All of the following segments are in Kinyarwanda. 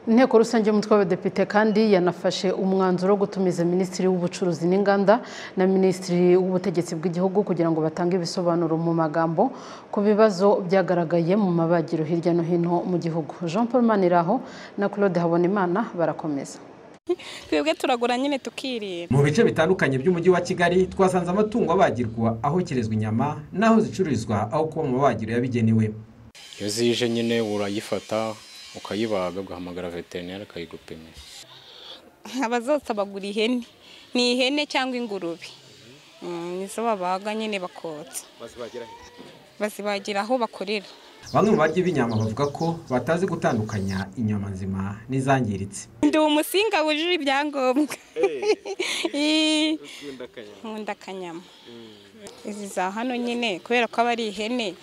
inteko rusange y'umutwe w'abadepite kandi yanafashe umwanzuro wo gutumiza minisitiri w'ubucuruzi n'inganda na minisitiri w'ubutegetsi bw'igihugu kugira ngo batange ibisobanuro mu magambo ku bibazo byagaragaye mu mabagiro hirya no hino mu gihugu jean paul maniraho na claude habonimana barakomeza twebwe turagura nyine tukirira mu bice bitandukanye by'umujyi wa kigali twasanze amatungo abagirwa aho kirezwa inyama n'aho zicururizwa aho kuba mu mabagiro yabigenewe iyo zije nyine urayifata ukayibaga ugahamagara veterineri akayigupima abazotsa bagura ihene ni ihene cyangwa ingurube nizo babaga nyine bakotsa bazibagira aho bakorera bamwe mu barya b'inyama bavuga ko batazi gutandukanya inyama nzima n'izangiritse ndi umusinga wujuje ibyangombwa Ii, nkunda akanyama izi za hano nyine kubera ko aba ari ihene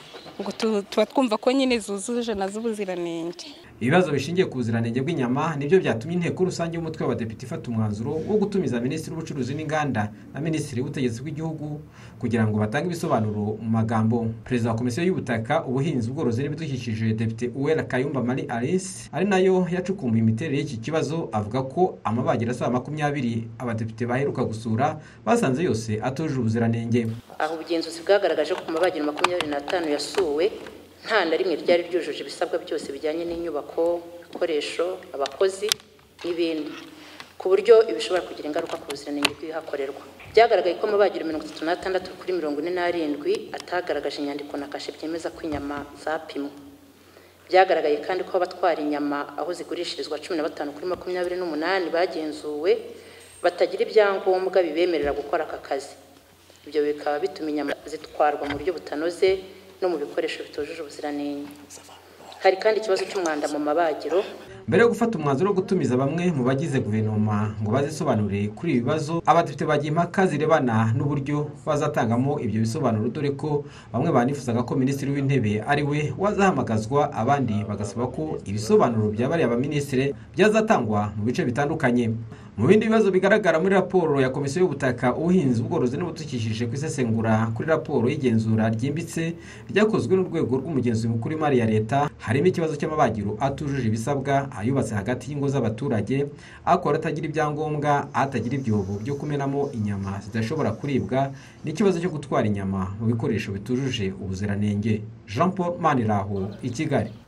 ngo tu- tuba twumva ko nyine zuzuje nazo ubuziranenge ibibazo bishingiye ku buziranenge bw'inyama nibyo byatumye inteko rusange y'umutwe w'abadepite ifata umwanzuro wo gutumiza minisitiri w'ubucuruzi n'inganda na minisitiri w'ubutegetsi bw'igihugu kugira ngo batange ibisobanuro mu magambo perezida wa komisiyo y'ubutaka ubuhinzi ubworozi n'ibidukikije depite uwera kayumba marie alice ari nayo yacukumbuye imiterere y'iki kibazo avuga ko amabagiro asaga makumyabiri abadepite baheruka gusura basanze yose atujuje ubuziranenge aho ubugenzuzi bwagaragaje ko ku mabagiro makumyabiri n'atanu yasuwe nta na rimwe ryari ryujuje ibisabwa byose bijyanye n'inyubako ibikoresho abakozi n'ibindi ku buryo ibishobora kugira ingaruka ku buziranenge bw'ibihakorerwa byagaragaye ko amabagiro mirongo itatu n'atandatu kuri mirongo ine n'arindwi atagaragaje inyandiko na kashe byemeza ko inyama zapimwe byagaragaye kandi ko abatwara inyama aho zigurishirizwa cumi na batanu kuri makumyabiri n'umunani bagenzuwe batagira ibyangombwa bibemerera gukora aka kazi ibyo bikaba bituma inyama zitwarwa mu buryo butanoze no mu bikoresho bitujuje ubuziranenge hari kandi ikibazo cy'umwanda mu mabagiro mbere yo gufata umwanzuro wo gutumiza bamwe mu bagize guverinoma ngo bazisobanure kuri ibi bibazo abadepite bagiye impaka zirebana n'uburyo bazatangamo ibyo bisobanuro dore ko bamwe banifuzaga ko minisitiri w'intebe ari we wazahamagazwa abandi bagasaba ko ibisobanuro byabariye abaminisitiri byazatangwa mu bice bitandukanye mu bindi bibazo bigaragara muri raporo ya komisiyo y'ubutaka ubuhinzi ubworozi n'ubudukikije ku isesengura kuri raporo y'igenzura ryimbitse ryakozwe n'urwego rw'umugenzuzi mukuru w'imari ya leta harimo ikibazo cy'amabagiro atujuje ibisabwa ayubatse hagati y'ingo z'abaturage akora atagira ibyangombwa atagira ibyobo byo kumenamo inyama zidashobora kuribwa n'ikibazo cyo gutwara inyama mu bikoresho bitujuje ubuziranenge jean paul maniraho i kigali